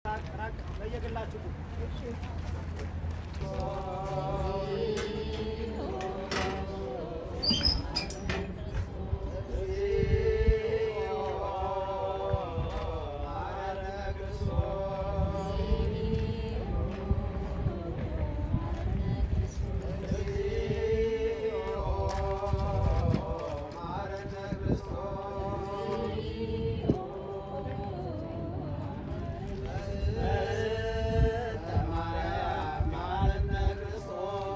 ለየግላችሁ ማረነ ክርስቶስ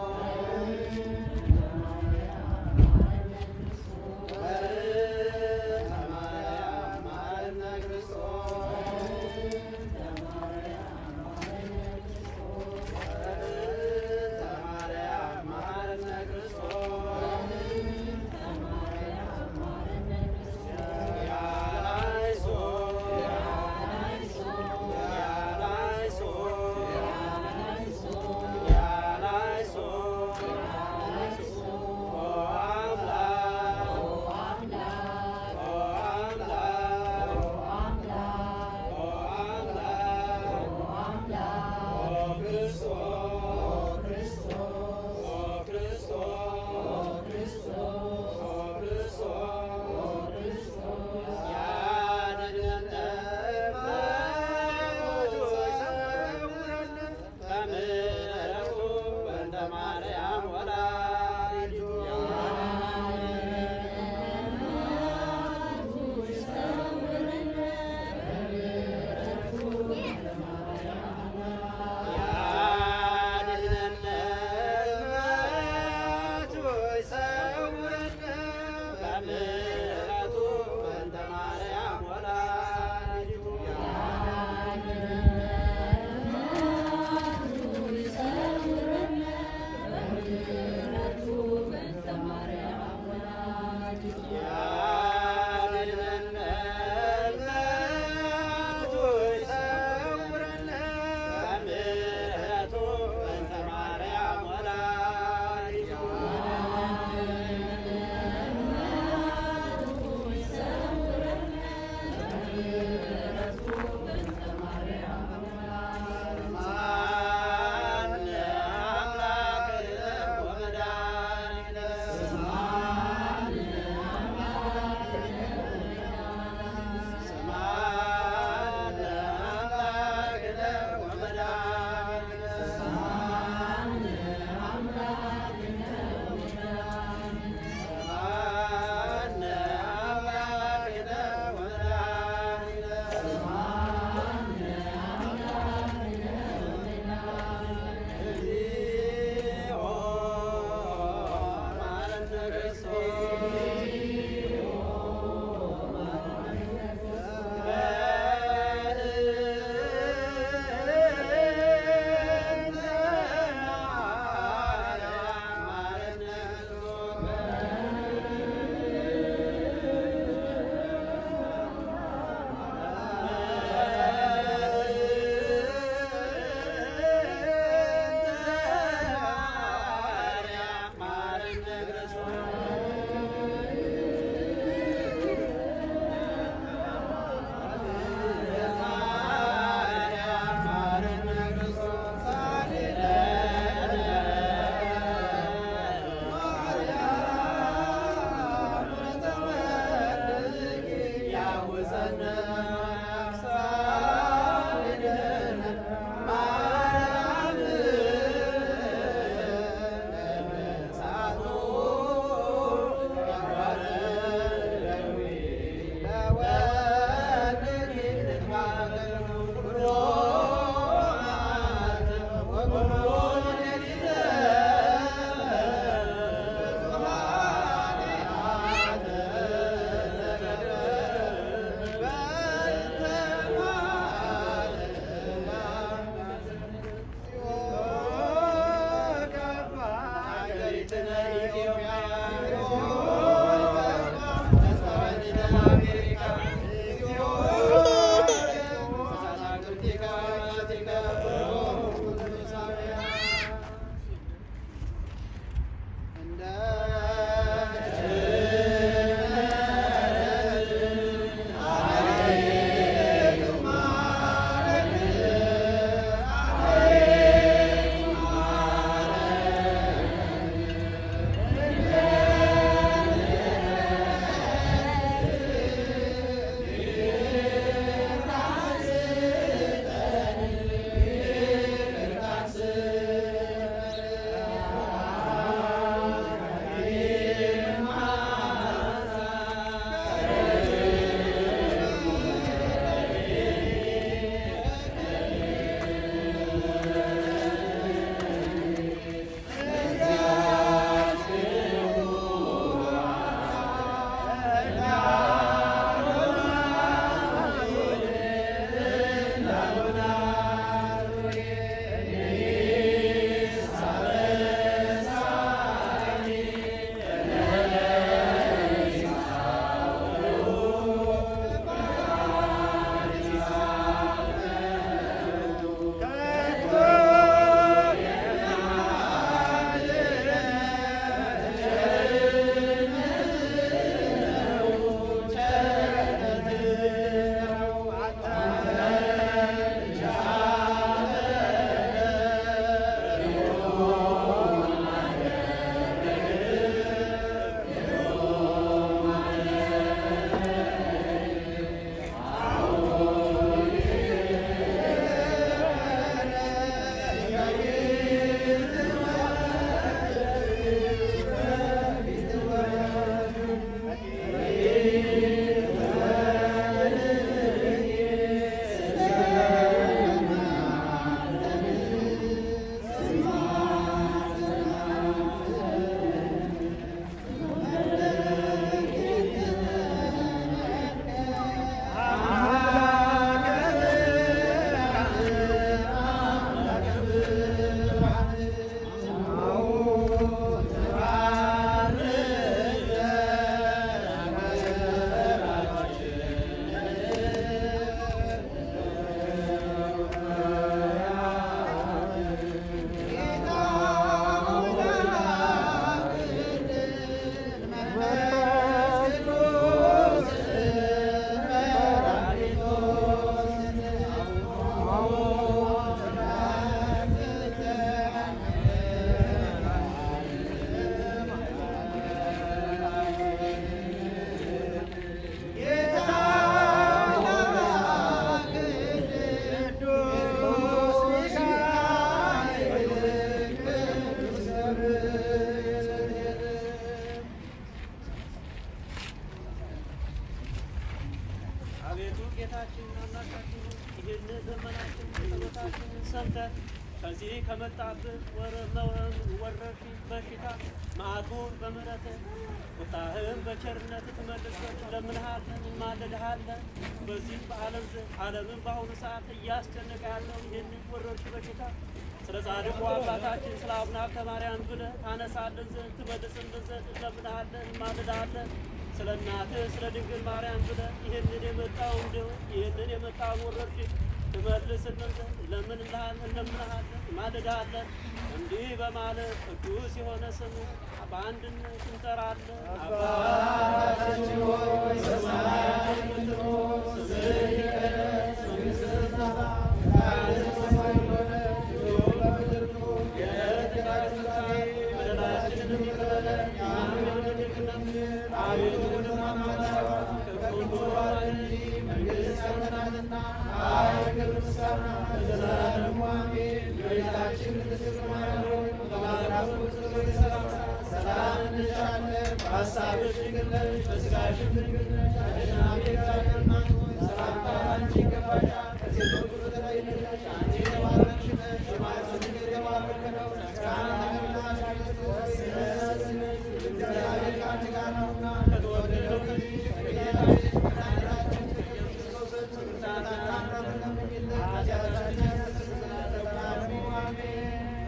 ጸሎታችንን ሰምተህ ከዚህ ከመጣብህ ወረርሽኝ በሽታ መዓቱን በምሕረትህ ቁጣህን በቸርነት ትመልስበት እንለምንሃለን፣ እንማልድሃለን። በዚህ በዓለም ዘ- ዓለምን በአሁኑ ሰዓት እያስጨነቀ ያለው ይህንን ወረርሽኝ በሽታ ስለ ጻድቁ አባታችን ስለ አቡነ ሀብተ ማርያም ብለህ ታነሳልን ዘንድ ትመልስልን ዘንድ እንለምንሃለን፣ እንማልድሃለን። ስለ እናትህ ስለ ድንግል ማርያም ብለህ ይህንን የመጣውን ደዌ ይህንን የመጣውን ወረርሽኝ ትመልስልን ዘንድ እንለምንልሃለን፣ እንለምንሃለን፣ እንማልድሃለን። እንዲህ በማለት ቅዱስ የሆነ ስም በአንድነት እንጠራለን። አባታችን ሆይ በሰማያት የምትኖር ስምህ ይቀደስ፣ መንግሥትህ ትምጣ፣ ፈቃድህ በሰማይ እንደሆነች እንዲሁም በምድር ትሁን። የዕለት እንጀራችንን ስጠን፣ በደላችንን ይቅር በለን እኛም የምንበድል አቤቱ ወደ ፈተና አታግባን፣ ከክፉ አድነን እንጂ መንግሥት ያንተ ናትና ኃይል፣ ክብር፣ ምስጋና ለዘላለሙ አሜን። እመቤታችን ቅድስት ድንግል ማርያም ሆይ በመልአኩ ጽጌ ሰላምታ ሰላም እንልሻለን። በሐሳብሽ ድንግል ነሽ፣ በሥጋሽም ድንግል ነሽ። አሸናፊ እግዚአብሔር እናት ሆይ ሰላምታ አንቺ ይገባሻል። ከሴቶች ሁሉ ተለይተሽ አንቺ የተባረክሽ ነሽ፣ የማኅፀንሽ ፍሬ የተባረከ ነው። ጸጋን የተመላሽ ቅድስት ሆይ ደስ ይበልሽ፣ እግዚአብሔር ከአንቺ ጋር ነውና ከተወደደው ልጅሽ ከጌታችን ከመድኃኒታችን ከኢየሱስ ክርስቶስ ዘንድ ይቅርታና ምሕረትን ለምኝልን ኃጢአታችንን ያስተሰርይልን ለዘላለሙ አሜን።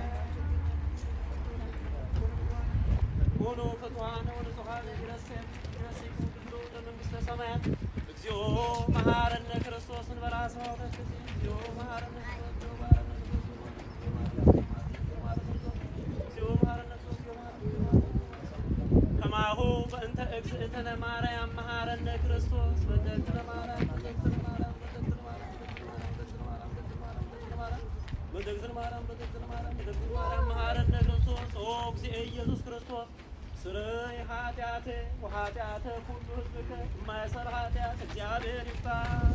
ሆኖ ፍትሐነ ወንጹሐነ ይረሴን ይረሴን ሁሉ ለመንግሥተ ሰማያት እግዚኦ መሐረነ ክርስቶስ እንበላ ሰዋዕተ ጊዜ እግዚኦ መሐረነ ክርስቶስ እግዚኦ መሐረነ ክርስቶስ እግዚኦ መሐረነ ክርስቶስ እግዚኦ መሐረነ ክርስቶስ ከማሁ በእንተ እግዝእትነ ማርያም መሐረነ ክርስቶስ በእንተ ማርያም በእንተ ማርያም በእንተ ማርያም በእንተ ማርያም በእንተ ማርያም በእንተ ማርያም በእንተ ማርያም በእንተ ማርያም መሐረነ ክርስቶስ ኦ እግዚእ ኢየሱስ ክርስቶስ ስርይ ኃጢአቴ ወኃጢአተ ኩሉ ሕዝብከ የማይሰር ኃጢአት እግዚአብሔር ይባል።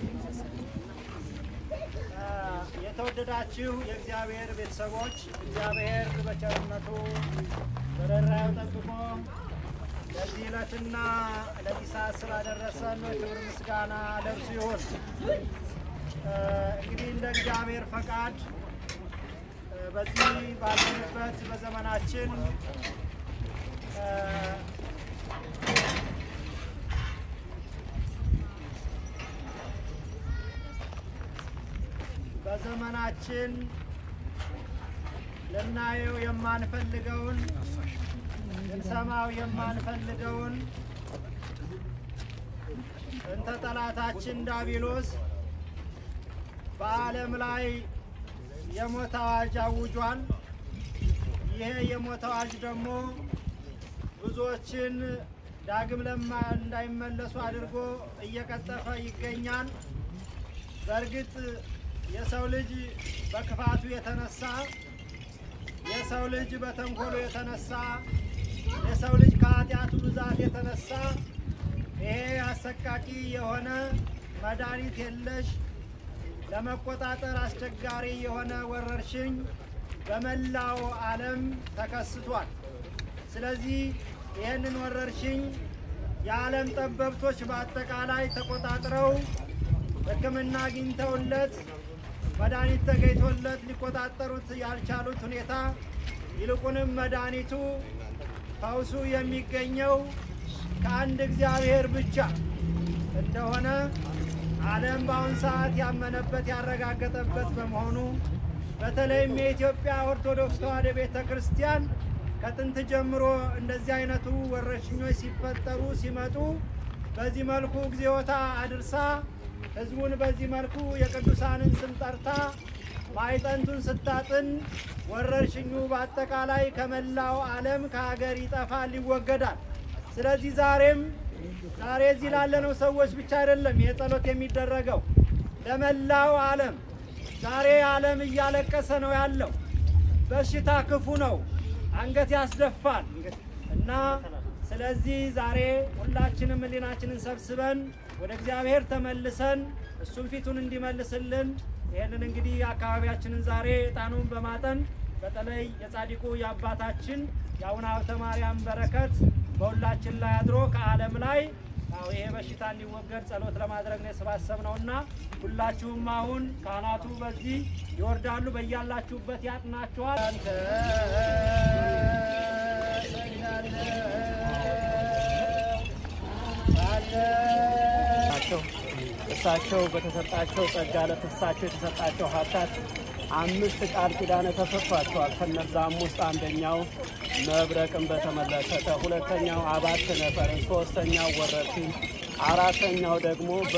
የተወደዳችሁ የእግዚአብሔር ቤተሰቦች እግዚአብሔር በቸርነቱ በረራዩ ጠብቆ ለዚህ ዕለትና ለዚህ ሰዓት ስላደረሰን ክብር ምስጋና ለእርሱ ይሁን። እ፣ እንግዲህ እንደ እግዚአብሔር ፈቃድ እ፣ በዚህ ባለንበት በዘመናችን እ፣ በዘመናችን ልናየው የማንፈልገውን ልንሰማው የማንፈልገውን እንተ ጠላታችን ዳቢሎስ በዓለም ላይ የሞት አዋጅ አውጇል። ይሄ የሞት አዋጅ ደግሞ ብዙዎችን ዳግም ለማ እንዳይመለሱ አድርጎ እየቀጠፈ ይገኛል። በእርግጥ የሰው ልጅ በክፋቱ የተነሳ የሰው ልጅ በተንኮሉ የተነሳ የሰው ልጅ ከኃጢአቱ ብዛት የተነሳ ይሄ አሰቃቂ የሆነ መድኃኒት የለሽ ለመቆጣጠር አስቸጋሪ የሆነ ወረርሽኝ በመላው ዓለም ተከስቷል። ስለዚህ ይህንን ወረርሽኝ የዓለም ጠበብቶች በአጠቃላይ ተቆጣጥረው ሕክምና አግኝተውለት መድኃኒት ተገኝቶለት ሊቆጣጠሩት ያልቻሉት ሁኔታ ይልቁንም መድኃኒቱ ፈውሱ የሚገኘው ከአንድ እግዚአብሔር ብቻ እንደሆነ ዓለም በአሁን ሰዓት ያመነበት ያረጋገጠበት በመሆኑ በተለይም የኢትዮጵያ ኦርቶዶክስ ተዋሕዶ ቤተ ክርስቲያን ከጥንት ጀምሮ እንደዚህ አይነቱ ወረርሽኞች ሲፈጠሩ ሲመጡ በዚህ መልኩ እግዚኦታ አድርሳ ሕዝቡን በዚህ መልኩ የቅዱሳንን ስም ጠርታ ማዕጠንቱን ስታጥን ወረርሽኙ በአጠቃላይ ከመላው ዓለም ከሀገር ይጠፋል፣ ይወገዳል። ስለዚህ ዛሬም ዛሬ እዚህ ላለነው ሰዎች ብቻ አይደለም ይሄ ጸሎት የሚደረገው ለመላው ዓለም። ዛሬ ዓለም እያለቀሰ ነው ያለው። በሽታ ክፉ ነው፣ አንገት ያስደፋል እና ስለዚህ ዛሬ ሁላችንም ሕሊናችንን ሰብስበን ወደ እግዚአብሔር ተመልሰን እሱም ፊቱን እንዲመልስልን ይህንን እንግዲህ አካባቢያችንን ዛሬ ዕጣኑን በማጠን በተለይ የጻድቁ የአባታችን የአቡነ ሀብተ ማርያም በረከት በሁላችን ላይ አድሮ ከዓለም ላይ አዎ ይሄ በሽታ እንዲወገድ ጸሎት ለማድረግ ነው የሰባሰብነው እና ሁላችሁም አሁን ካህናቱ በዚህ ይወርዳሉ። በያላችሁበት ያጥናችኋል። አንተ ናቸው። እሳቸው በተሰጣቸው ጸጋ ለእሳቸው የተሰጣቸው ሀብታት አምስት ቃል ኪዳን ተሰጥቷቸዋል። ከነዛም ውስጥ አንደኛው መብረቅን በተመለከተ፣ ሁለተኛው አባት ነፈርን፣ ሶስተኛው ወረርሽኝ፣ አራተኛው ደግሞ በ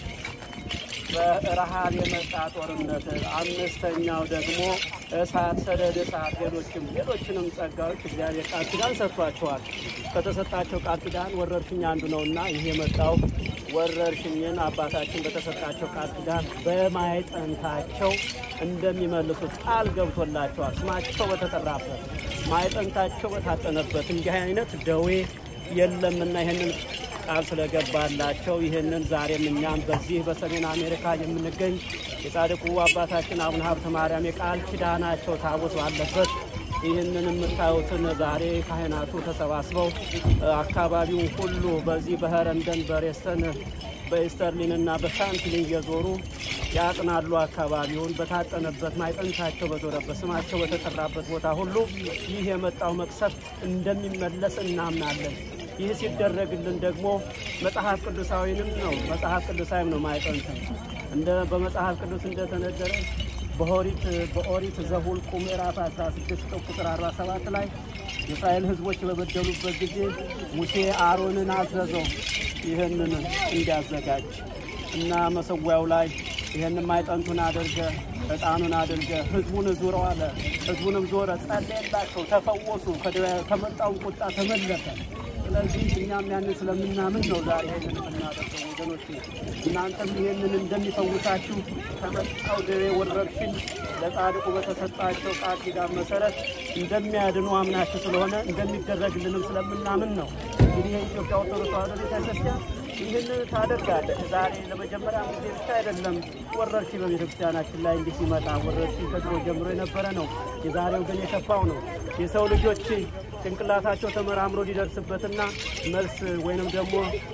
በረሃብ የመጣ ጦርነት፣ አምስተኛው ደግሞ እሳት፣ ሰደድ እሳት፣ ሌሎችም ሌሎችንም ጸጋዎች እግዚአብሔር ቃል ኪዳን ሰጥቷቸዋል። ከተሰጣቸው ቃል ኪዳን ወረርሽኝ አንዱ ነውና ይህ የመጣው ወረርሽኝን አባታችን በተሰጣቸው ቃል ኪዳን በማይጠንታቸው እንደሚመልሱት ቃል ገብቶላቸዋል። ስማቸው በተጠራበት ማይጠንታቸው በታጠነበት እንዲህ አይነት ደዌ የለምና ይህንን ቃል ስለገባላቸው ይህንን ዛሬም እኛም በዚህ በሰሜን አሜሪካ የምንገኝ የጻድቁ አባታችን አቡነ ሀብተ ማርያም የቃል ኪዳናቸው ታቦት ባለበት ይህንን የምታዩትን ዛሬ ካህናቱ ተሰባስበው አካባቢውን ሁሉ በዚህ በኸረንደን በሬስተን በኢስተርሊን እና በሻንትሊን እየዞሩ ያጥናሉ። አካባቢውን በታጠነበት ማይጠንታቸው በዞረበት ስማቸው በተጠራበት ቦታ ሁሉ ይህ የመጣው መቅሰፍት እንደሚመለስ እናምናለን። ይህ ሲደረግልን ደግሞ መጽሐፍ ቅዱሳዊንም ነው መጽሐፍ ቅዱሳዊም ነው ማይጠንት እንደ በመጽሐፍ ቅዱስ እንደተነገረ በኦሪት በኦሪት ዘኍልቍ ምዕራፍ 16 ቁጥር 47 ላይ የእስራኤል ሕዝቦች በበደሉበት ጊዜ ሙሴ አሮንን አዘዘው ይህንን እንዲያዘጋጅ እና መሰዊያው ላይ ይህንን ማይጠንቱን አድርገ ዕጣኑን አድርገ ሕዝቡን ዙረው አለ። ሕዝቡንም ዞረ፣ ጸለየላቸው፣ ተፈወሱ፣ ከመጣውን ቁጣ ተመለሰ። ስለዚህ እኛም ያንን ስለምናምን ነው ዛሬ ይህንን የምናደርገው ወገኖች። እናንተም ይህንን እንደሚፈውሳችሁ ከመጣው ደዌ ወረርሽኝ ለጻድቁ በተሰጣቸው ቃል ኪዳን መሰረት እንደሚያድኑ አምናችሁ ስለሆነ እንደሚደረግልንም ስለምናምን ነው። እንግዲህ የኢትዮጵያ ኦርቶዶክስ ተዋሕዶ ቤተክርስቲያን ይህንን ታደርጋለች። ዛሬ ለመጀመሪያ ጊዜ ብቻ አይደለም ወረርሽኝ በቤተክርስቲያናችን ላይ እንዲህ ሲመጣ፣ ወረርሽኝ ከድሮ ጀምሮ የነበረ ነው። የዛሬው ግን የከፋው ነው። የሰው ልጆች ጭንቅላታቸው ተመራምሮ ሊደርስበትና መልስ ወይንም ደግሞ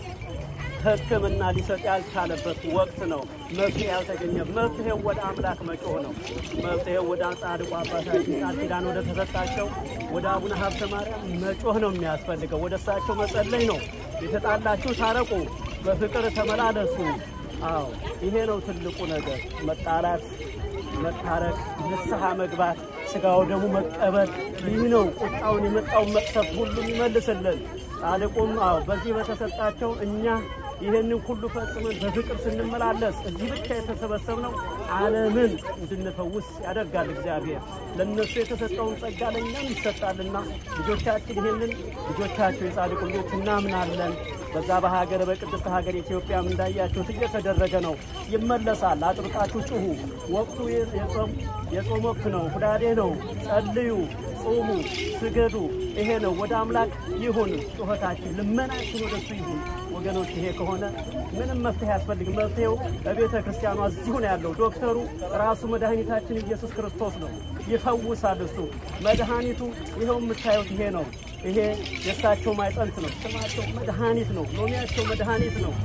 ሕክምና ሊሰጥ ያልቻለበት ወቅት ነው። መፍትሄ ያልተገኘ መፍትሄው ወደ አምላክ መጮህ ነው። መፍትሄው ወደ ጻድቁ አባታችን ቃል ኪዳን ወደ ተሰጣቸው ወደ አቡነ ሀብተ ማርያም መጮህ ነው የሚያስፈልገው። ወደ እሳቸው መጸለይ ነው። የተጣላችሁ ታረቁ፣ በፍቅር ተመላለሱ። አዎ ይሄ ነው ትልቁ ነገር። መጣላት፣ መታረቅ፣ ንስሐ መግባት፣ ስጋው ደግሞ መቀበል። ይህ ነው ቁጣውን የመጣውን መቅሰፍት ሁሉም ይመልስልን። ጻድቁም አዎ በዚህ በተሰጣቸው እኛ ይህንን ሁሉ ፈጽመን በፍቅር ስንመላለስ እዚህ ብቻ የተሰበሰብነው ዓለምን እንድንፈውስ ያደርጋል እግዚአብሔር። ለእነሱ የተሰጠውን ጸጋ ለእኛም ይሰጣልና ልጆቻችን ይህንን ልጆቻቸው የጻድቁ ልጆች እናምናለን። በዛ በሀገር በቅድስት ሀገር ኢትዮጵያም እንዳያችሁት እየተደረገ ነው። ይመለሳል። አጥብቃችሁ ጩሁ። ወቅቱ የጾም የጾም ወቅት ነው። ሁዳዴ ነው። ጸልዩ፣ ጹሙ፣ ስገዱ። ይሄ ነው ወደ አምላክ ይሁን ጩኸታችን፣ ልመናችን ወደሱ ይሁን። ወገኖች ይሄ ከሆነ ምንም መፍትሄ አያስፈልግም። መፍትሄው በቤተ ክርስቲያኗ እዚሁ ነው ያለው። ዶክተሩ ራሱ መድኃኒታችን ኢየሱስ ክርስቶስ ነው። ይፈውሳል እሱ መድኃኒቱ። ይኸው የምታዩት ይሄ ነው። ይሄ የእሳቸው ማይጠንት ነው። ስማቸው መድኃኒት ነው። ሎሚያቸው መድኃኒት ነው።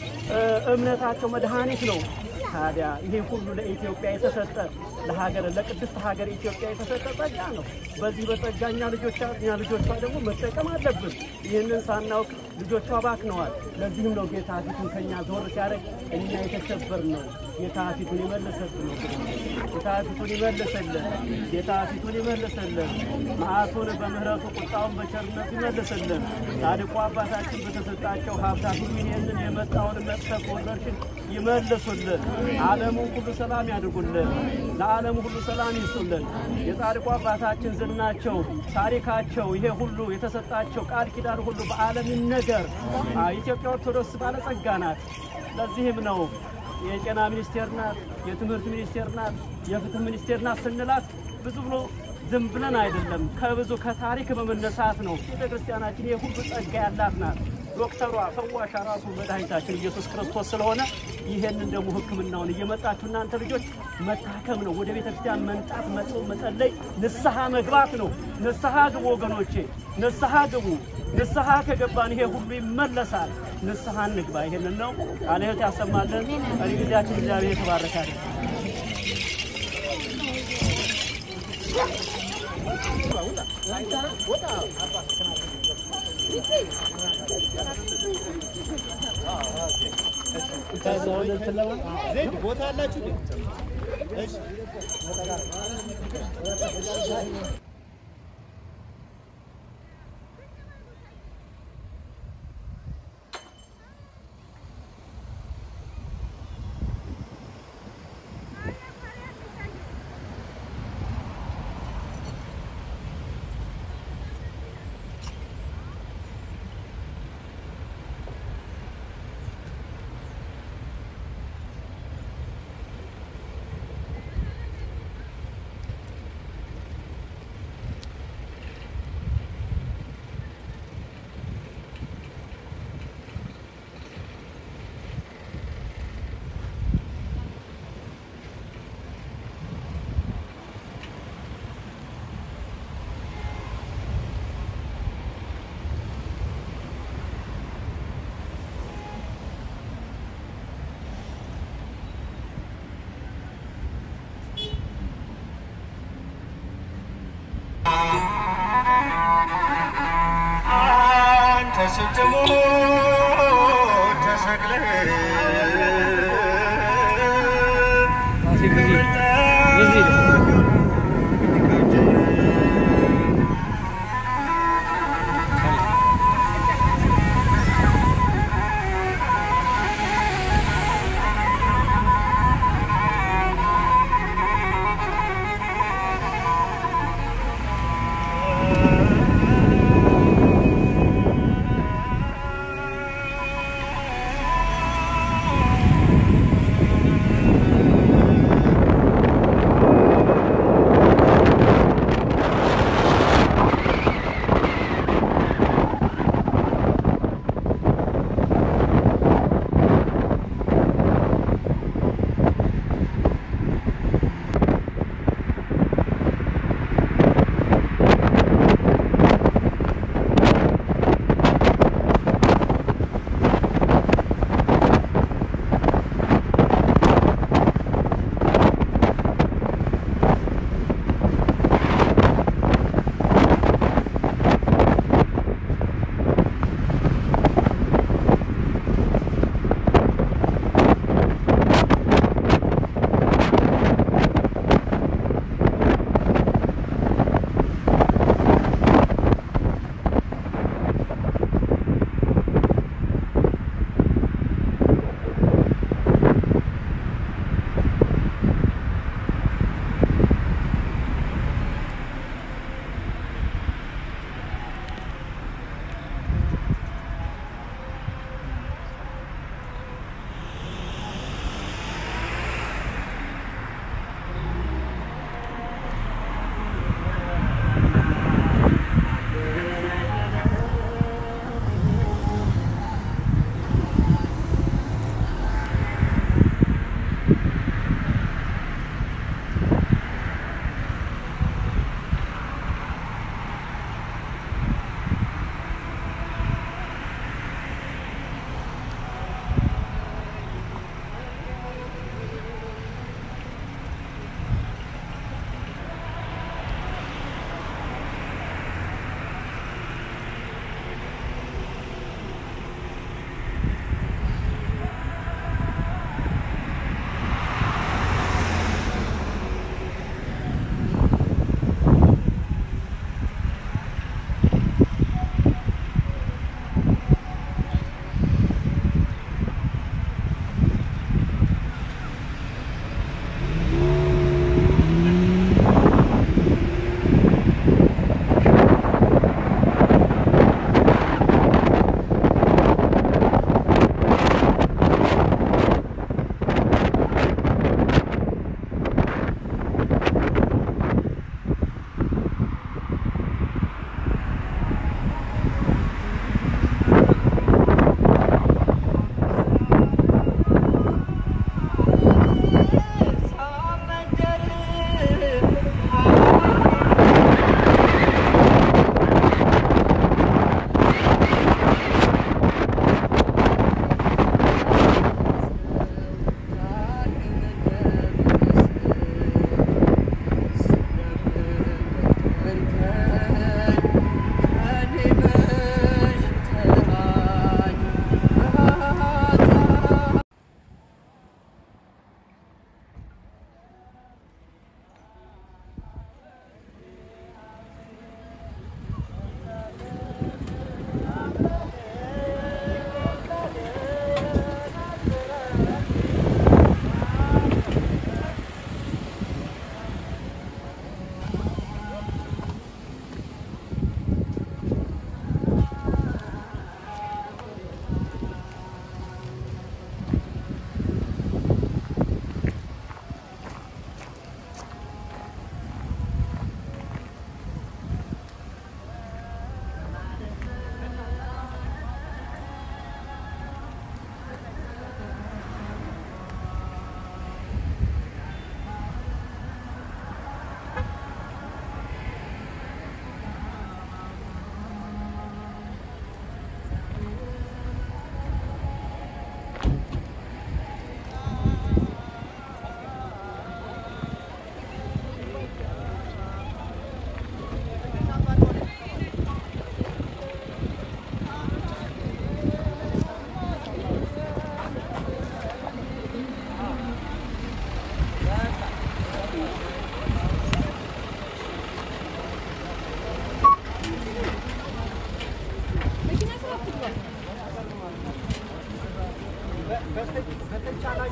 እምነታቸው መድኃኒት ነው። ታዲያ ይሄ ሁሉ ለኢትዮጵያ የተሰጠ ለሀገር ለቅድስት ሀገር ኢትዮጵያ የተሰጠ ጸጋ ነው። በዚህ በጸጋ እኛ ልጆቿ እኛ ልጆቿ ደግሞ መጠቀም አለብን። ይህንን ሳናውቅ ልጆቿ ባክነዋል። ለዚህም ነው ጌታ ፊቱን ከኛ ዞር ሲያደርግ እኛ የተሸበር ነው። ጌታ ፊቱን ይመልስልን ነው። ጌታ ፊቱን ይመልስልን። ጌታ ፊቱን ይመልስልን። መዓቱን በምህረቱ ቁጣውን በቸርነቱ ይመልስልን። ጻድቁ አባታችን በተሰጣቸው ሀብታት ሁሉ ይህንን የመጣውን መቅሰፍ ወረርሽኝ ይመልሱልን። ዓለሙን ሁሉ ሰላም ያድርጉልን። ለዓለሙ ሁሉ ሰላም ይስጡልን። የጻድቁ አባታችን ዝናቸው፣ ታሪካቸው ይሄ ሁሉ የተሰጣቸው ቃል ኪዳን ሁሉ በዓለም ይነገር። ኢትዮጵያ ኦርቶዶክስ ባለጸጋ ናት። ለዚህም ነው የጤና ሚኒስቴር ናት፣ የትምህርት ሚኒስቴር ናት፣ የፍትህ ሚኒስቴር ናት ስንላት ብዙ ብሎ ዝም ብለን አይደለም። ከብዙ ከታሪክ በመነሳት ነው። ቤተ ክርስቲያናችን ይህ ሁሉ ጸጋ ያላት ናት። ዶክተሯ ፈዋሽ ራሱ መድኃኒታችን ኢየሱስ ክርስቶስ ስለሆነ ይሄንን ደግሞ ሕክምናውን እየመጣችሁ እናንተ ልጆች መታከም ነው። ወደ ቤተ ክርስቲያን መንጣት፣ መጾም፣ መጸለይ፣ ንስሐ መግባት ነው። ንስሐ ግቡ ወገኖቼ፣ ንስሐ ግቡ። ንስሐ ከገባን ይሄ ሁሉ ይመለሳል። ንስሐ እንግባ። ይሄንን ነው ቃለ ሕይወት ያሰማለን። ቀሪ ጊዜያችን እግዚአብሔር የተባረከ ያድርግ። ቦታ አላችሁ? እሺ አንተ ስትሞት ተሰቅለህ ♪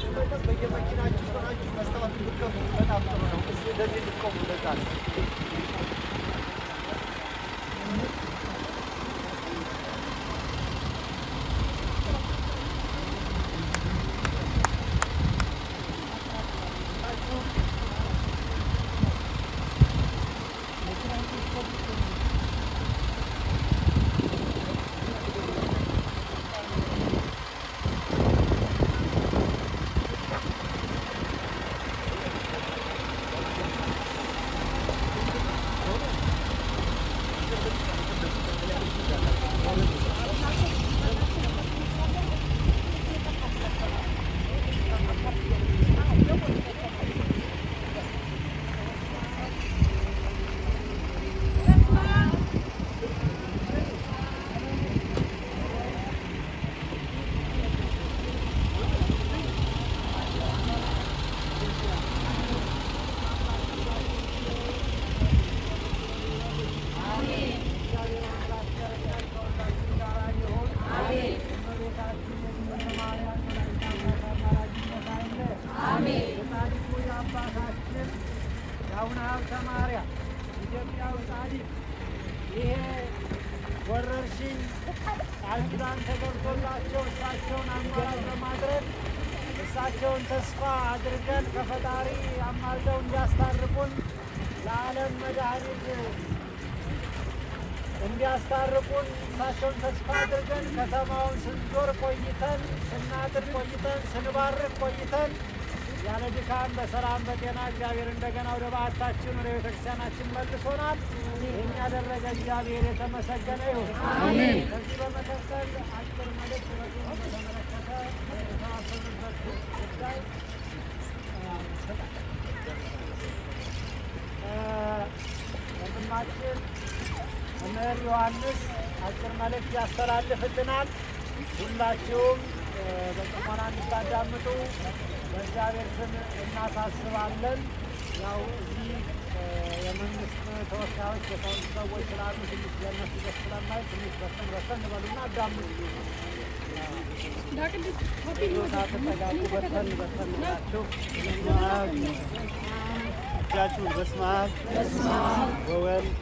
በተቻላችሁ መጠን በየመኪናችሁ ሆናችሁ መስታወት ብትከፍቱ በጣም ጥሩ ነው። እዚህ እንደዚህ እንድትቆሙ ለዛ ነው። የአቡነ ሀብተ ማርያም ኢትዮጵያዊ ጻድቅ ይሄ ወረርሽኝ ቃል ኪዳን ተገብቶላቸው እሳቸውን አማራጭ በማድረግ እሳቸውን ተስፋ አድርገን ከፈጣሪ አማልደው እንዲያስታርቁን ለዓለም መድኃኒት እንዲያስታርቁን እሳቸውን ተስፋ አድርገን ከተማውን ስንዞር ቆይተን ስናድር ቆይተን ስንባርክ ቆይተን ያለ ድካም በሰላም በጤና እግዚአብሔር እንደገና ወደ በዓታችን ወደ ቤተክርስቲያናችን መልሶናል። ይህን ያደረገ እግዚአብሔር የተመሰገነ ይሁን። ከዚህ በመቀጠል አጭር መልእክት በዚሁ በተመለከተ የተዋሰኑበት ጉዳይ ወንድማችን መምህር ዮሐንስ አጭር መልእክት ያስተላልፍልናል። ሁላችሁም በጥሞና እንድታዳምጡ በእግዚአብሔር ስም እናሳስባለን። ያው እዚህ የመንግስት ተወካዮች የሰውት ሰዎች ስላሉ ትንሽ ለእነሱ ደስ ስለማይ ትንሽ በሰን በሰን በሉና አዳምጡ። ሳትጠጋጉ በሰን በሰን ብላችሁ እጃችሁን በስመ አብ ወወልድ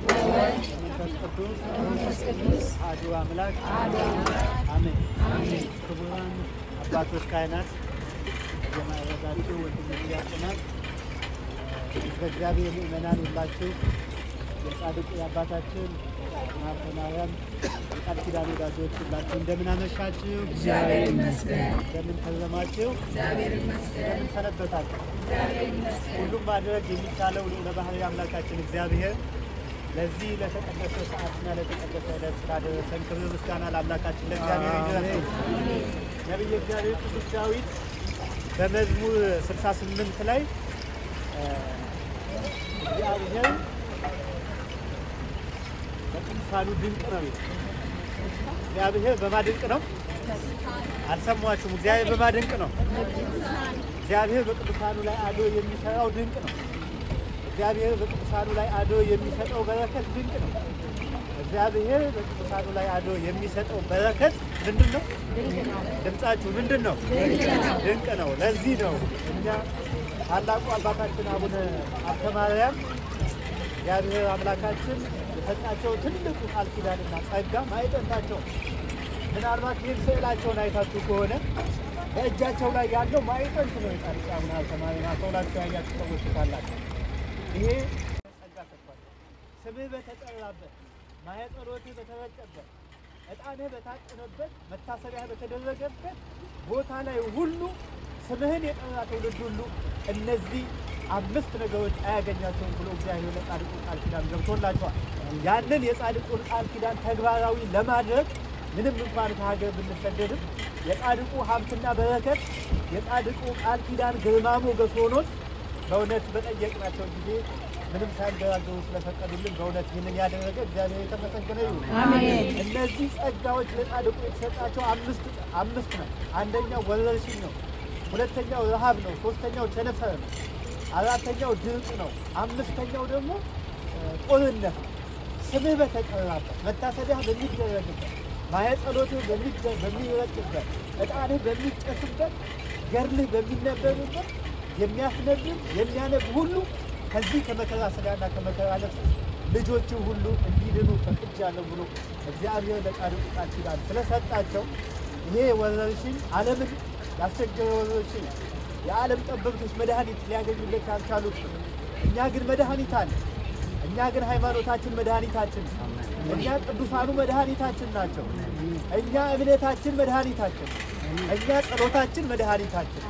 ወመንፈስ ቅዱስ አሐዱ አምላክ አሜን። ክቡራን አባቶች ካህናት፣ የማዕረጋችሁ ወንድሞች ዲያቆናት፣ በእግዚአብሔር ምእመናን ሁላችሁ የጻድቁ የአባታችን ሀብተ ማርያም የቃል ኪዳን ወዳጆች ሁላችሁ እንደምን አመሻችሁ? እግዚአብሔር ይመስገን። እንደምን ከረማችሁ? እግዚአብሔር ይመስገን። እንደምን ሰነበታችሁ? እግዚአብሔር ይመስገን። ሁሉም ማድረግ የሚቻለው ልዑለ ባሕርይ አምላካችን እግዚአብሔር ለዚህ ለተቀደሰ ሰዓትና ለተቀደሰ ዕለት ስላደረሰን ክብር ምስጋና ለአምላካችን ለእግዚአብሔር ይድረስ። ነቢየ እግዚአብሔር ቅዱስ ዳዊት በመዝሙር 68 ላይ እ እግዚአብሔር በቅዱሳኑ ድንቅ ነው ይላል። እግዚአብሔር በማድንቅ ነው። አልሰማችሁም? እግዚአብሔር በማድንቅ ነው። እግዚአብሔር በቅዱሳኑ ላይ አድሮ የሚሰራው ድንቅ ነው። እግዚአብሔር በቅዱሳኑ ላይ አድሮ የሚሰጠው በረከት ድንቅ ነው። እግዚአብሔር በቅዱሳኑ ላይ አድሮ የሚሰጠው በረከት ምንድን ነው? ድምጻችሁ ምንድን ነው? ድንቅ ነው። ለዚህ ነው እኛ ታላቁ አባታችን አቡነ ሀብተ ማርያም እግዚአብሔር አምላካችን የሰጣቸው ትልቁ ቃል ኪዳንና ጸጋ ማዕጠንታቸው ምናልባት ይህን ስዕላቸውን አይታችሁ ከሆነ በእጃቸው ላይ ያለው ማዕጠንት ነው። የጻድቁ አቡነ ሀብተ ማርያም አስተውላችሁ ያያችሁ ሰዎች ካላችሁ ይሄ ጸጋ ሰጥቷል። ስምህ በተጠራበት ማኅፀኖትህ በተረጨበት ዕጣንህ በታጠነበት መታሰቢያ በተደረገበት ቦታ ላይ ሁሉ ስምህን የጠራ ትውልድ ሁሉ እነዚህ አምስት ነገሮች አያገኛቸውም ብሎ እግዚአብሔር ለጻድቁ ቃል ኪዳን ገብቶላቸዋል። ያንን የጻድቁን ቃል ኪዳን ተግባራዊ ለማድረግ ምንም እንኳን ከሀገር ብንሰደድም የጻድቁ ሀብትና በረከት የጻድቁ ቃል ኪዳን ግርማ ሞገስ ሆኖት በእውነት በጠየቅናቸው ጊዜ ምንም ሳይንገራገሩ ስለፈቀዱልን በእውነት ይህንን ያደረገ እግዚአብሔር የተመሰገነ ይሁን። አሜን። እነዚህ ጸጋዎች ለጻድቁ የተሰጣቸው አምስት አምስት ነው። አንደኛው ወረርሽኝ ነው። ሁለተኛው ረሃብ ነው። ሶስተኛው ቸነፈር ነው። አራተኛው ድርቅ ነው። አምስተኛው ደግሞ እ፣ ጦርነት ነው። ስምህ በተጠራበት መታሰቢያ በሚደረግበት ማኅፀኖትህ በሚደ- በሚረጭበት ዕጣንህ በሚጨስበት ገድልህ በሚነበብበት የሚያስነብብ የሚያነብ ሁሉ ከዚህ ከመከራ ሥጋና ከመከራ ነፍስ ልጆች ሁሉ እንዲድኑ ፈቅጃለሁ ብሎ እግዚአብሔር ለጻድቁ ቃል ኪዳን ስለሰጣቸው ይሄ ወረርሽኝ ዓለምን ያስቸገረ ወረርሽኝ የዓለም ጠበብቶች መድኃኒት ሊያገኙለት ያልቻሉት እኛ ግን መድኃኒት አለ። እኛ ግን ሃይማኖታችን መድኃኒታችን ነው። እኛ ቅዱሳኑ መድኃኒታችን ናቸው። እኛ እምነታችን መድኃኒታችን፣ እኛ ጸሎታችን መድኃኒታችን።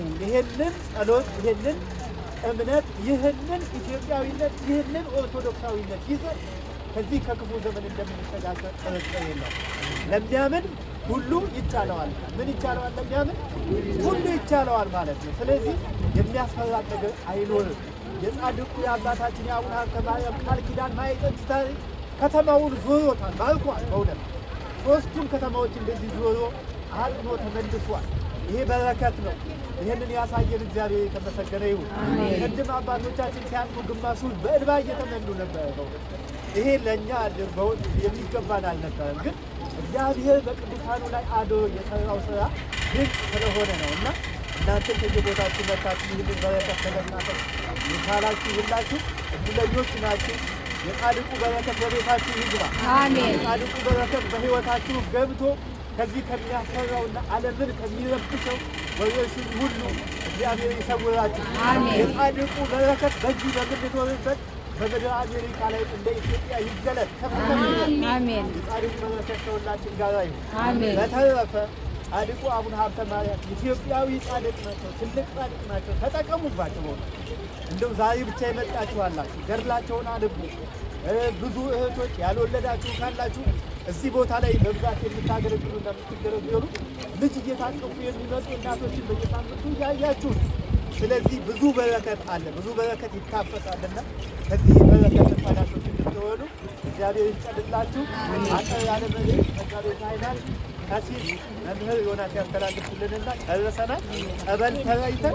ይህንን ጸሎት፣ ይህንን እምነት፣ ይህንን ኢትዮጵያዊነት፣ ይህንን ኦርቶዶክሳዊነት ይዘን ከዚህ ከክፉ ዘመን እንደምንሸጋገር ጥርጥር የለም። ለሚያምን ሁሉ ይቻለዋል። ምን ይቻለዋል? ለሚያምን ሁሉ ይቻለዋል ማለት ነው። ስለዚህ የሚያስፈራ ነገር አይኖርም። የጻድቁ የአባታችን የአቡነ ሀብተ ማርያም ቃል ኪዳን ማየጠት ታሪክ ከተማውን ዞሮታል፣ ባርኳል። በእውነት ሶስቱም ከተማዎች እንደዚህ ዞሮ አጥኖ ተመልሷል። ይሄ በረከት ነው። ይህንን ያሳየን እግዚአብሔር የተመሰገነ ይሁን። ቅድም አባቶቻችን ሲያልፉ ግማሹ በእንባ እየተመሉ ነበረ። በእውነት ይሄ ለእኛ በእውነት የሚገባን አልነበረም፣ ግን እግዚአብሔር በቅዱሳኑ ላይ አድሮ የሰራው ስራ ድንቅ ስለሆነ ነው እና እናንተም ከየቦታችሁ መታችሁ ይህንን በረከት ተገናጠል የቻላችሁ ሁላችሁ እድለኞች ናችሁ። የጻድቁ በረከት በቤታችሁ ይግባ። አሜን። የጻድቁ በረከት በሕይወታችሁ ገብቶ ከዚህ ከሚያስፈራውና ዓለምን ከሚረብሸው ወረርሽኝ ሁሉ እግዚአብሔር ይሰውራችሁ። አሜን። የጻድቁ በረከት በዚህ በምንኖርበት በምድር አሜሪካ ላይ እንደ ኢትዮጵያ ይገለጥ። ከፍተኛ አሜን። የጻድቁ በረከት ከሁላችን ጋር ይሁን። አሜን። በተረፈ ጻድቁ አቡነ ሀብተ ማርያም ኢትዮጵያዊ ጻድቅ ናቸው፣ ትልቅ ጻድቅ ናቸው። ተጠቀሙባቸው። በእውነት እንደው ዛሬ ብቻ የመጣችሁ አላችሁ፣ ገድላቸውን አንቡ። እ ብዙ እህቶች ያልወለዳችሁ ካላችሁ እዚህ ቦታ ላይ በብዛት የምታገለግሉና የምትገለገሉ ልጅ እየታቀፉ የሚመጡ እናቶችን በየሳምንቱ እያያችሁ ነው። ስለዚህ ብዙ በረከት አለ፣ ብዙ በረከት ይታፈሳልና ከዚህ በረከት ተቋዳሾች እንድትሆኑ እግዚአብሔር ይፍቀድላችሁ። አጠር ያለ መልእክት መጋቤ ካህናት ቀሲስ መምህር ዮናስ ያስተላልፉልንና ጨርሰናል። ጸበል ተረይተን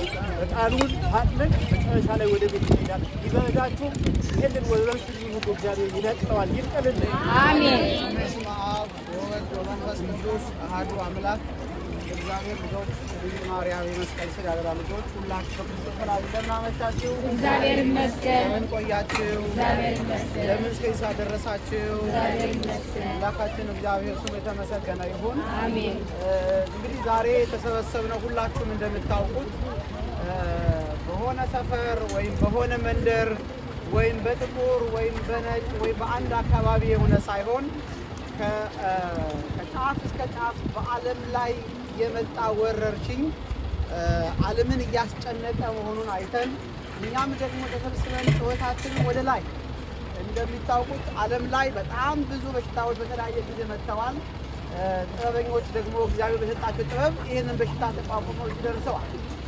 ዕጣኑን አጥነን መጨረሻ ላይ ወደ ቤት እንሄዳለን። ይበርዳችሁ። ይህንን ወረርሽኝ ሁሉ እግዚአብሔር ይነቅለዋል፣ ይንቀልልን። አሜን። በስመ አብ ወወልድ ወመንፈስ ቅዱስ አሐዱ አምላክ የእግዚአብሔር ልጆች የድንግል ማርያም የመስቀል ስር ያደራ ልጆች ሁላችሁ በክርስቶስ ሰላም እንደምን አመሻችሁ? እግዚአብሔር ይመስገን። እንደምን ቆያችሁ? እግዚአብሔር ይመስገን። እንደምን እስከ ሰዓት ደረሳችሁ? እግዚአብሔር ይመስገን። አምላካችን እግዚአብሔር ስሙ የተመሰገነ ይሁን። አሜን። እ፣ እንግዲህ ዛሬ የተሰበሰብነው ሁላችሁም እንደምታውቁት እ፣ በሆነ ሰፈር ወይም በሆነ መንደር ወይም በጥቁር ወይም በነጭ ወይም በአንድ አካባቢ የሆነ ሳይሆን ከ- እ፣ ከጫፍ እስከ ጫፍ በዓለም ላይ የመጣ ወረርሽኝ እ፣ ዓለምን እያስጨነቀ መሆኑን አይተን እኛም ደግሞ ተሰብስበን ሕይወታችንን ወደ ላይ እንደሚታወቁት ዓለም ላይ በጣም ብዙ በሽታዎች በተለያየ ጊዜ መጥተዋል። እ፣ ጥበበኞች ደግሞ እግዚአብሔር በሰጣቸው ጥበብ ይህንን በሽታ ተቋቁመው እዚህ ደርሰዋል።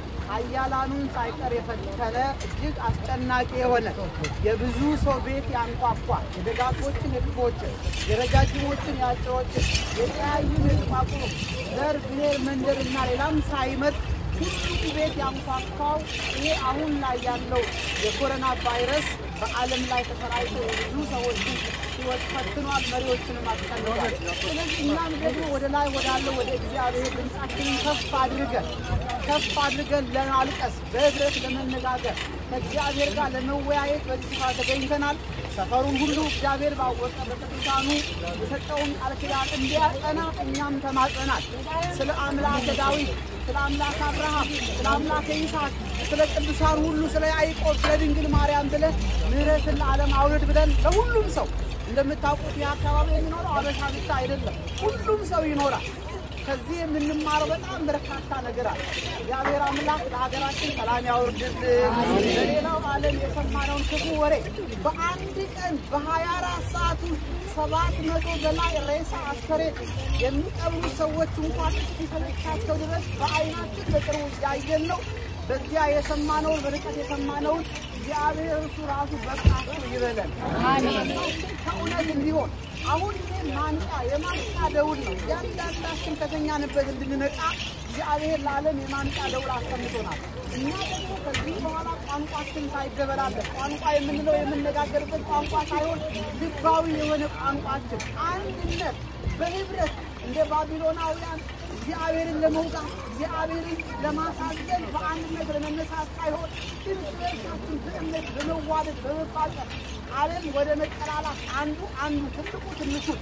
ኃያላኑን ሳይቀር የፈተነ እጅግ አስጨናቂ የሆነ የብዙ ሰው ቤት ያንኳኳ የደጋጎችን የክፎችን የረጃጅሞችን የአጭሮችን የተለያዩ የተቋቁሙ ዘር፣ ብሔር፣ መንደር እና ሌላም ሳይመጥ ሁሉም ቤት ያንኳኳው ይሄ አሁን ላይ ያለው የኮሮና ቫይረስ በዓለም ላይ ተሰራይቶ የብዙ ሰዎችን ሕይወት ፈትኗል፣ መሪዎችንም አስጨንቋል። ስለዚህ እኛም ደግሞ ወደ ላይ ወዳለው ወደ እግዚአብሔር ድምፃችንን ከፍ አድርገን ከፍ አድርገን ለማልቀስ በህብረት ለመነጋገር ከእግዚአብሔር ጋር ለመወያየት በዚህ ስፍራ ተገኝተናል። ሰፈሩን ሁሉ እግዚአብሔር ባወቀ በቅዱሳኑ የሰጠውን ቃል ኪዳን እንዲያጸና እኛም ተማጽናል። ስለ አምላከ ዳዊት፣ ስለ አምላከ አብርሃም፣ ስለ አምላከ ይስሐቅ፣ ስለ ቅዱሳን ሁሉ ስለ ያዕቆብ፣ ስለ ድንግል ማርያም ብለን ምሕረትን ለዓለም አውርድ ብለን ለሁሉም ሰው እንደምታውቁት ይህ አካባቢ የሚኖረው አበሻ ብቻ አይደለም፣ ሁሉም ሰው ይኖራል። ከዚህ የምንማረው በጣም በርካታ ነገር አለ። እግዚአብሔር አምላክ ለሀገራችን ሰላም ያወርድልን። በሌላው ዓለም የሰማነውን ክፉ ወሬ በአንድ ቀን በሀያ አራት ሰዓት ውስጥ ሰባት መቶ በላይ ሬሳ አስከሬን የሚቀብሩ ሰዎች እንኳን እስኪሰለቻቸው ድረስ በዓይናችን በቅርቡ እያየን ነው። በዚያ የሰማነውን በርቀት የሰማነውን እግዚአብሔር እሱ ራሱ በቃችሁ ይበለን። አሜን። ከእውነት እንዲሆን አሁን ይሄ ማንቂያ የማንቂያ ደውል ነው። እያንዳንዳችን ከተኛንበት እንድንነቃ እግዚአብሔር ለዓለም የማንቂያ ደውል አስቀምጦናል። እኛ ደግሞ ከዚህ በኋላ ቋንቋችን ሳይገበላበት ቋንቋ የምንለው የምነጋገርበት ቋንቋ ሳይሆን ልባዊ የሆነ ቋንቋችን አንድነት በህብረት እንደ ባቢሎናውያን እግዚአብሔርን ለመውጋት እግዚአብሔርን ለማሳዘን በአንድነት ለመነሳት ሳይሆን እርስ በርሳችን በእምነት በመዋደድ በመፋቀር ዓለም ወደ መጠላላት አንዱ አንዱ ትልቁ ትንሹን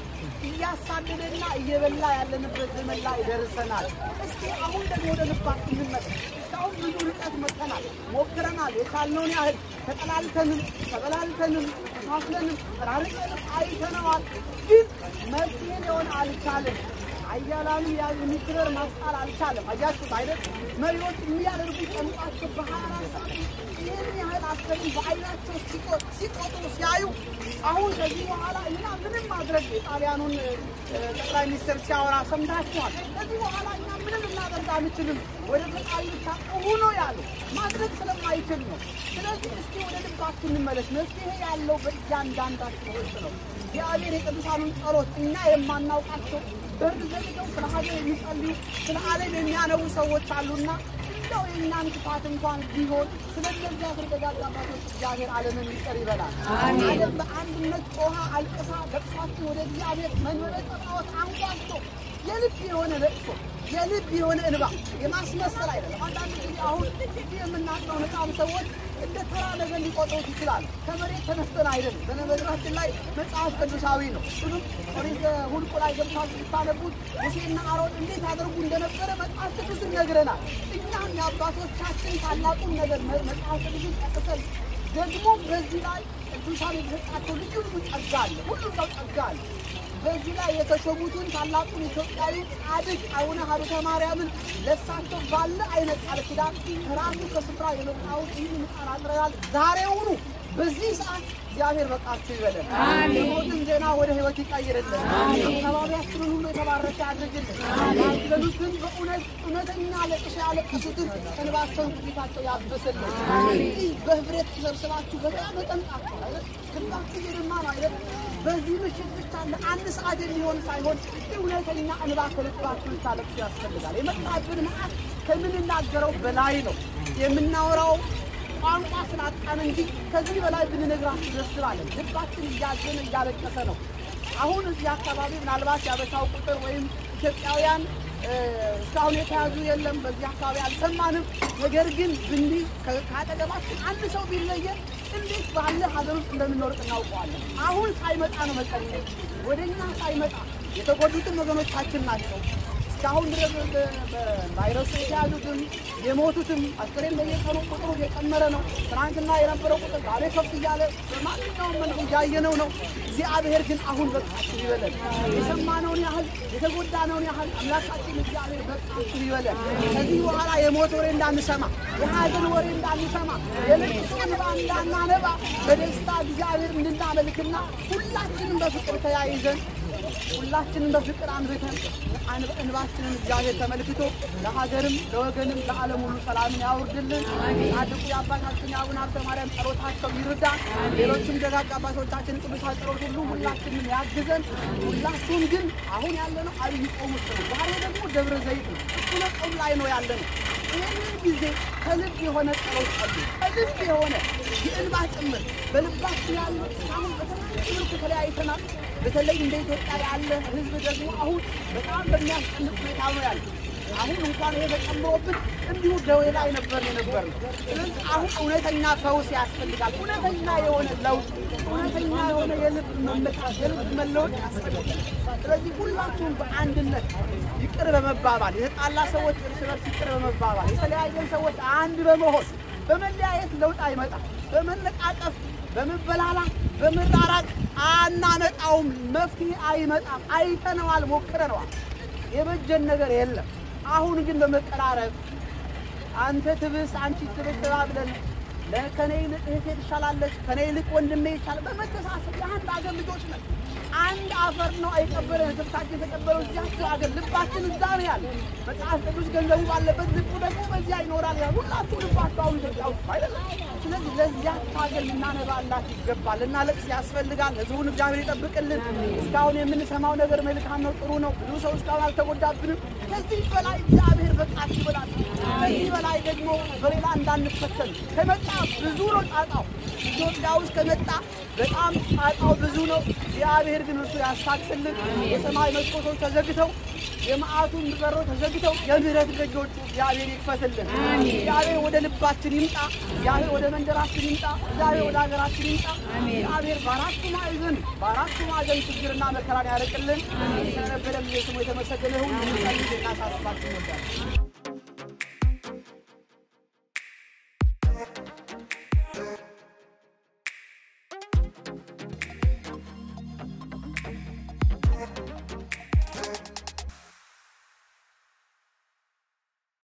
እያሳደደና እየበላ ያለንበት ዘመን ላይ ደርሰናል። እስኪ አሁን ደግሞ ወደ ልባችን እንመለስ። እስካሁን ብዙ ርቀት መጥተናል፣ ሞክረናል። የቻልነውን ያህል ተጠላልተንም ተበላልተንም ተሳስለንም ተራርቀንም አይተነዋል። ግን መፍትሄ ሊሆን አልቻለም። አያላኑ የሚክበር ማስጣል አልቻለም። አያችሁት አይደል? መሪዎች የሚያደርጉት ጨምቋቸው በሀያ አራት ሰዓት ይህን ያህል አስከሬን በአይናቸው ሲቆ- ሲቆጥሩ ሲያዩ አሁን ከዚህ በኋላ እኛ ምንም ማድረግ የጣሊያኑን እ፣ ጠቅላይ ሚኒስትር ሲያወራ ሰምታችኋል። ከዚህ በኋላ እኛ ምንም ልናደርግ አንችልም፣ ወደ ፈጣሪ ብቻ ጩኹ ነው ያሉ ማድረግ ስለማይችል ነው። ስለዚህ እስኪ ወደ ልባችን እንመለስ። መፍትሄ ያለው በእያንዳንዳችን ውስጥ ነው። እግዚአብሔር የቅዱሳኑን ጸሎት እኛ የማናውቃቸው በር ዘግተው ስለ ሀገር የሚጸልዩ ስለ ዓለም የሚያነቡ ሰዎች አሉና እንደው የእኛን ክፋት እንኳን ቢሆን ስለ እነዚያ ተደጋግ አባቶች እግዚአብሔር ዓለምን ይቅር ይበላል። ዓለም በአንድነት ጮኻ አልቅሳ ለቅሷችን ወደ እግዚአብሔር መንበረ ጸባዖት አንኳስቶ የልብ የሆነ ለቅሶ የልብ የሆነ እንባ የማስመሰል አይደለም። አንዳንድ ጊዜ አሁን እዚህ የምናውቀው ህፃን ሰዎች እንደ ተራ ነገር ሊቆጥሩት ይችላል። ከመሬት ተነስተን አይደለም። በነገራችን ላይ መጽሐፍ ቅዱሳዊ ነው። ሁሉም ኦሪት ሁልቁ ላይ ገብታችሁ ስታነቡት ሙሴና አሮን እንዴት አድርጉ እንደነበረ መጽሐፍ ቅዱስ ይነግረናል። እኛም የአባቶቻችን ታላቁን ነገር መ- መጽሐፍ ቅዱስን ጠቅሰን ደግሞ በዚህ ላይ ቅዱሳን የተሰጣቸው ልዩ ልዩ ጸጋ አለ። ሁሉም ሰው ጸጋ አለ። በዚህ ላይ የተሾሙትን ታላቁን ኢትዮጵያዊ ጻድቅ አቡነ ሀብተ ማርያምን ለሳቸው ባለ አይነት ቃል ኪዳን ከራሱ ከስፍራ የመጣውን ይህን ቃል አጥረናል። ዛሬውኑ በዚህ ሰዓት እግዚአብሔር በቃችሁ ይበለን። የሞትን ዜና ወደ ሕይወት ይቀይርልን። አካባቢያችንን ሁሉ የተባረከ ያድርግልን። ያዘኑትን በእውነት እውነተኛ ለቅሶ ያለቀሱትን እንባቸውን ከፊታቸው ያብስልን። ይህ በህብረት ተሰብስባችሁ በጣም ተጠምቃችሁ አይደል? ልባችሁ እየደማ ነው አይደል? በዚህ ምሽት ብቻ ለአንድ ሰዓት የሚሆን ሳይሆን እውነተኛ እንባ ከልባችሁ ልታለቅሱ ያስፈልጋል። የመጣብን መዓት ከምንናገረው በላይ ነው የምናወራው ቋንቋ ስላጣን እንጂ ከዚህ በላይ ብንነግራችሁ ደስ ይላለን። ልባችን እያዘነ እያለቀሰ ነው። አሁን እዚህ አካባቢ ምናልባት ያበሻው ቁጥር ወይም ኢትዮጵያውያን እ፣ እስካሁን የተያዙ የለም። በዚህ አካባቢ አልሰማንም። ነገር ግን ብንዲ ከአጠገባችን አንድ ሰው ቢለየን እንዴት ባለ ሀገር ውስጥ እንደምንኖር እናውቀዋለን። አሁን ሳይመጣ ነው መቀሌ ወደ እኛ ሳይመጣ የተጎዱትን ወገኖቻችን ናቸው። እስካሁን ድረስ በ- በቫይረሱ የተያዙትም የሞቱትም አስከሬን በየቀኑ ቁጥሩ እየጨመረ ነው። ትናንትና የነበረው ቁጥር ዛሬ ከፍ እያለ በማንኛውም መልኩ እያየነው ነው። እግዚአብሔር ግን አሁን በቃችሁ ይበለን። የሰማነውን ያህል የተጎዳነውን ያህል አምላካችን እግዚአብሔር በቃችሁ ይበለን። ከዚህ በኋላ የሞት ወሬ እንዳንሰማ፣ የሀዘን ወሬ እንዳንሰማ፣ የልቅሶ እንባ እንዳናነባ በደስታ እግዚአብሔር እንድናመልክና ሁላችንም በፍቅር ተያይዘን ሁላችንም በፍቅር አንብተን አንብ- እንባችንን እግዚአብሔር ተመልክቶ ለሀገርም ለወገንም ለዓለም ሁሉ ሰላምን ያውርድልን። ጻድቁ የአባታችን የአቡነ ሀብተ ማርያም ጸሎታቸው ይርዳ። ሌሎችም ደጋግ አባቶቻችን ቅዱሳን ጸሎት ሁሉ ሁላችንም ያግዘን። ሁላችሁም ግን አሁን ያለነው አብይ ጾም ውስጥ ነው። ዛሬ ደግሞ ደብረ ዘይት ነው። እሱነ ጾም ላይ ነው ያለነው። ይህንን ጊዜ ከልብ የሆነ ጸሎት ጸሉ። ከልብ የሆነ የእንባ ጭምር በልባችን ያለ አሁን በተለያየ መልኩ ተለያይተናል። በተለይ እንደ ኢትዮጵያ ያለ ሕዝብ ደግሞ አሁን በጣም በሚያስጨንቅ ሁኔታ ነው ያለ። አሁን እንኳን ይሄ ተጨምሮብን እንዲሁ ደዌ ላይ ነበር የነበር ነው። ስለዚህ አሁን እውነተኛ ፈውስ ያስፈልጋል። እውነተኛ የሆነ ለውጥ፣ እውነተኛ የሆነ የልብ መመጣት፣ የልብ መለወጥ ያስፈልጋል። ስለዚህ ሁላችሁም በአንድነት ይቅር በመባባል የተጣላ ሰዎች እርስ በርስ ይቅር በመባባል የተለያየን ሰዎች አንድ በመሆን በመለያየት ለውጥ አይመጣም። በመነቃቀፍ በመበላላት በመራራቅ አናመጣውም። መፍትሄ አይመጣም። አይተነዋል፣ ሞክረነዋል። የበጀን ነገር የለም። አሁን ግን በመቀራረብ አንተ ትብስ አንቺ ትብስ ተባብለን ለከኔ ይልቅ እህቴ ትሻላለች፣ ከኔ ይልቅ ወንድሜ ይሻላል። በመተሳሰብ የአንድ አገር ልጆች ነን። አንድ አፈር ነው የቀበረን። ህዝብታችን የተቀበለው እዚያቸው ሀገር ልባችን እዛ ነው ያለ። መጽሐፍ ቅዱስ ገንዘቡ ባለበት ልቡ ደግሞ በዚያ ይኖራል ያለ። ሁላችሁ ልባችሁ አሁን ኢትዮጵያ ውስጥ አይደለም። ስለዚህ ለዚያች ሀገር ልናነባላት ይገባል፣ ልናለቅስ ያስፈልጋል። ህዝቡን እግዚአብሔር ይጠብቅልን። እስካሁን የምንሰማው ነገር መልካም ነው፣ ጥሩ ነው። ብዙ ሰው እስካሁን አልተጎዳብንም። ከዚህ በላይ እግዚአብሔር በቃት ይበላል። ከዚህ በላይ ደግሞ በሌላ እንዳንፈተን ከመጣ ብዙ ነው ጣጣው። ኢትዮጵያ ውስጥ ከመጣ በጣም ጣጣው ብዙ ነው። እግዚአብሔር ግን እርሱ ያሳክስልን። የሰማይ መስኮቶች ተዘግተው የመዓቱን በሮች ተዘግተው የምህረት ደጆቹ እግዚአብሔር ይክፈትልን። እግዚአብሔር ወደ ልባችን ይምጣ። እግዚአብሔር ወደ መንደራችን ይምጣ። እግዚአብሔር ወደ ሀገራችን ይምጣ። እግዚአብሔር በአራቱ ማዕዘን በአራቱ ማዕዘን ችግርና መከራን ያርቅልን። ስለነበረን ስሙ የተመሰገነ ይሁን። እናሳስባችሁ ይወዳል